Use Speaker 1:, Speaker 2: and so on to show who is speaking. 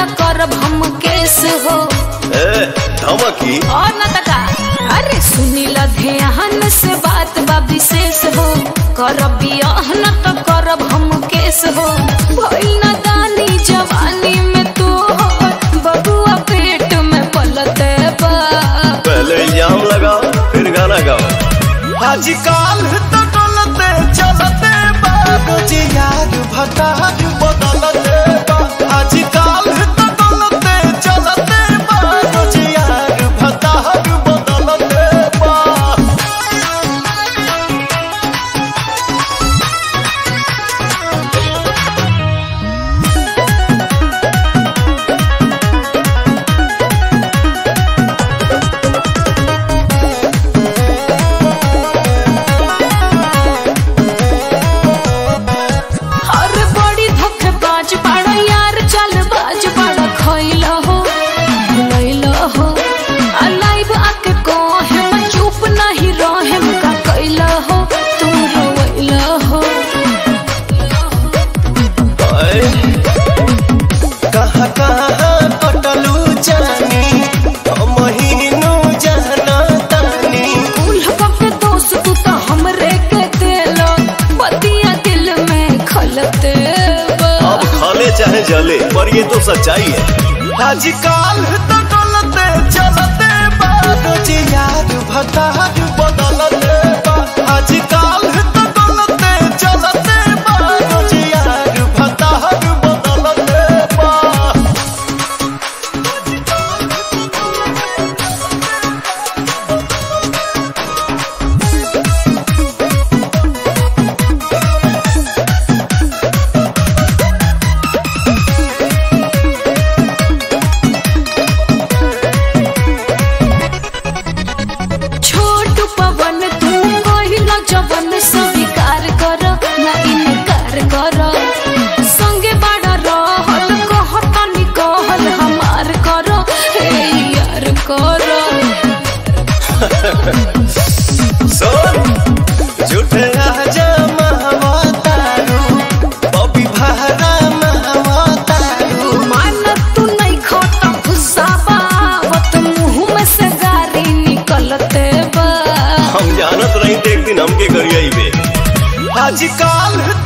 Speaker 1: त करब हम केस हो
Speaker 2: ए धमकी
Speaker 1: और न तका अरे सुनी ल ध्यान से बात बा विशेष हो करब बियाह न त करब हम केस हो भइल न दानी जवानी में तू हो बबुआ पेट में पलते बा
Speaker 2: पहले इल्जाम लगाओ फिर गाना गाओ
Speaker 3: आजकल तो डोलते चलते बाबूजी यार भतार बदलते बा आजकल तो डोलते चलते बाबूजी यार भतार बदलते बा
Speaker 1: अरे बड़ी धोखेबाज बड़ा यार चालबाज बड़ा खइल हो भुलैल हो आ लाइव आके कहे मैं चुप नहीं रहे का कैल हो तू रोइल हो
Speaker 2: आए,
Speaker 3: कहाँ कहाँ कटलू जानी महीनू जाना तानी
Speaker 1: उल्ह के दोस्त तू तो हमरे के दिल बतिया दिल में खलते बा।
Speaker 2: अब खाले चाहे जले पर ये तो सच्चाई है
Speaker 3: आजकल तो डोलते चलते बाबूजी यार भतार बदलते बा आजकल तो डोलते चलते बाबूजी यार भतार बदलते बा
Speaker 1: छोट पवन तू कहिला जवन स्वीकार कर ना इनकार कर संगे बड़ा रहल कहतनी कहल हमार कर हे यार कर
Speaker 2: सुन
Speaker 3: झूठे राजा महवतारू बबी भारा महवतारू
Speaker 1: मान तू नहीं खाता गुस्सा बावत मुंह में से गारी निकलते बा
Speaker 2: हम जानत रही थे एक दिन हमके करिए बे
Speaker 3: आजकल